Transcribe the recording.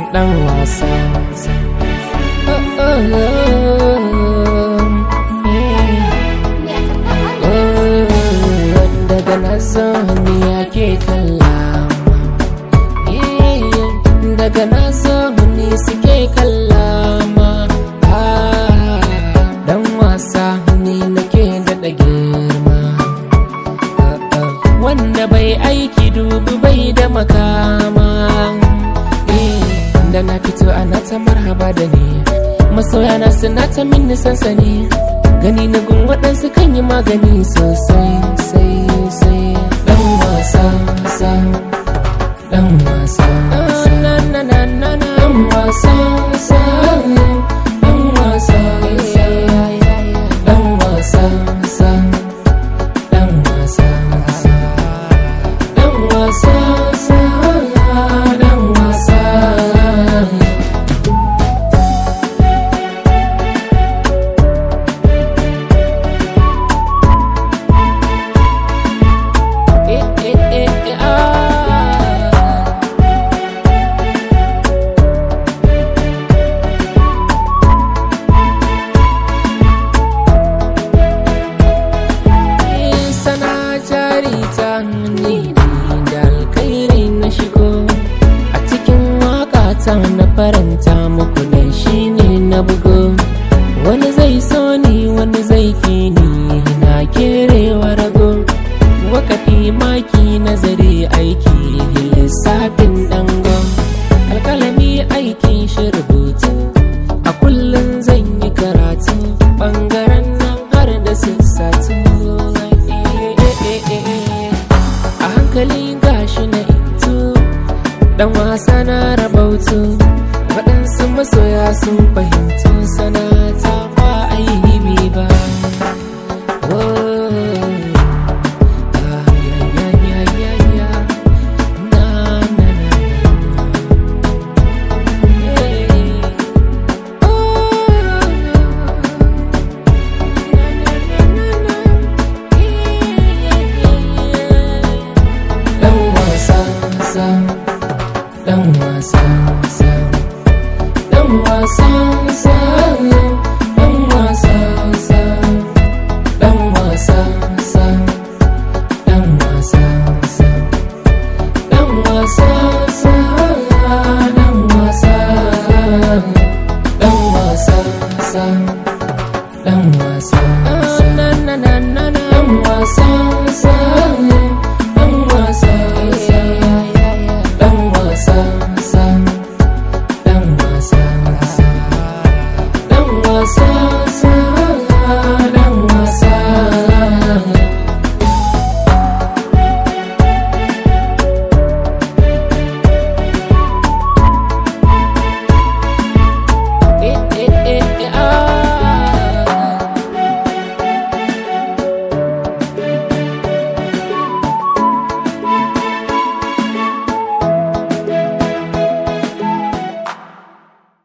dan wasa Oh, oh, oh, eh, oh, daga na zo ni ake kallama Eh, daga na zo ni suke kallama Ah, dan wasa ni nake daɗa girma Ah, ah, wanda bai aiki dubu bai da makama Eh, da na fito ana ta marhaba da ni masoya na suna ta min sansani gani na gun waɗansu kan yi magani sosai sai sai dan wasa sa dan wasa sa na na na na na dan wasa sa dan wasa sa dan wasa sa dan wasa sa dan wasa sa dan wasa Eh, eh, eh, eh, ah. Eh, sana jari ta ni da alkhairi na shigo a cikin waka ta na faranta muku ne shine na bugo wani zai so ni wani zai ki ni na kerewa rago wakafi maki nazari aiki lissafin dango alkalami aikin shi rubutu a kullum zan yi karatu bangaren nan har da sassatu a hankali gashi na intu dan wasa na rabautu waɗansu masoya sun fahimtu sanata ba aibi ba Oh. Ah, yeah, yeah, yeah, yeah, yeah. Na, na, na, na. Hey. Oh. Na, na, na, na, na. Yeah, yeah, yeah. Dan wasa, sa, dan wasa.